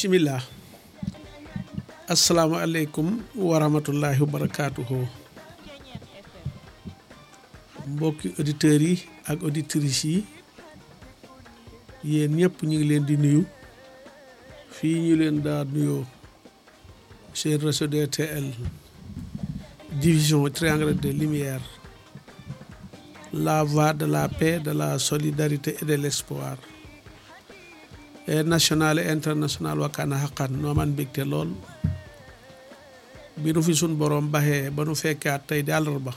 bisimilah asalaamualeykum wa rahmatullahi wa barakaatuhu mbokki auditeurs yi ak auditrices yi yéen ñëpp ñu ngi leen di nuyu fii ñu leen daa nuyoo seen réseau DTL division triangle de lumière la voie de la paix de la solidarité et de l'espoir et national et international wakkaana xaqan noo man mbégte lool bi nu fi sun borom baxee ba nu fekkaat tey di àllarba